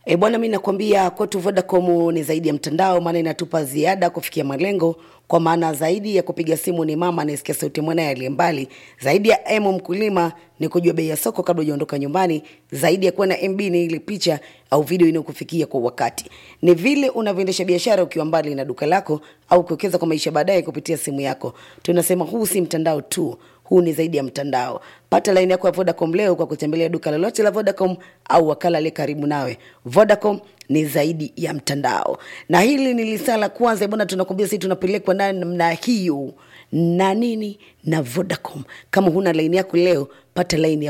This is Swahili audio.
E bwana, mi nakwambia kwetu Vodacom ni zaidi ya mtandao, maana inatupa ziada kufikia malengo. Kwa maana zaidi ya kupiga simu ni mama anayesikia sauti mwanaye aliye mbali, zaidi ya M mkulima ni kujua bei ya soko kabla hujaondoka nyumbani, zaidi ya kuwa na MB ni ile picha au video inayokufikia kwa wakati, ni vile unavyoendesha biashara ukiwa mbali na duka lako au kuwekeza kwa maisha baadaye kupitia simu yako. Tunasema huu si mtandao tu, huu ni zaidi ya mtandao. Pata laini yako ya Vodacom leo kwa kutembelea duka lolote la Vodacom au wakala aliye karibu nawe. Vodacom ni zaidi ya mtandao, na hili ni lisaa la kwanza bwana. Tunakwambia sisi tunapelekwa na namna hiyo na nini na Vodacom. Kama huna laini yako leo, pata laini ya